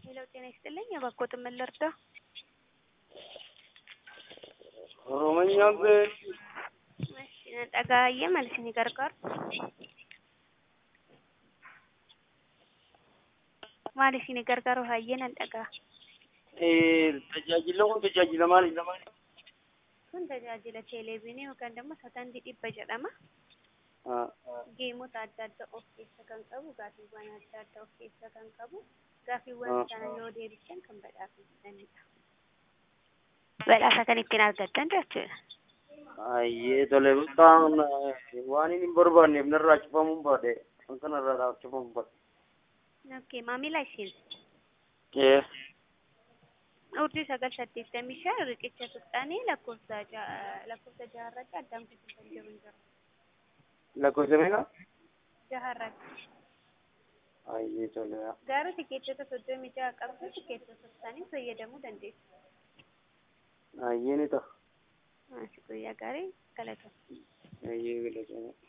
ሄሎ ጤና ይስጥልኝ የበጎ ምን ልርዳው? Oromoon beek እሺ dhagaa'ee maal isinii gargaaru? Maal isinii gargaaru hayyee nan dhaga'a. tajaajila kun tajaajila maali? Kun tajaajila televezyiinii yookaan immoo sagantii dhibba jedhama. Geemota adda addaa of keessa kan qabu, gaaffiiwwan adda addaa of keessa kan qabu, gaaffiiwwan sana yoo deebistan kan badhaafamtanidha. Badhaasa kan ittiin argattan jechuudha. Ayyee tole butaan waan inni hin barbaanneef narraa cufamuun baade kan kanarraa cufamuun baade. Okay, maamila isin Ee urjii sagal saddeettamii shan riqicha tuqxanii lakkoofsa ja'a- lakkoofsa jaharratti addaan kutuusan jiru hin jiru. lakkoofsa meeqa? Jaharratti. Ayyee tole. Garuu tikeetota soddomii ja'a qabdu tikeetota isaanii fayyadamuu dandeessu. Ayyee ni ta'a. Guyyaa gaarii galatoomaa. Ayyee galatoomaa.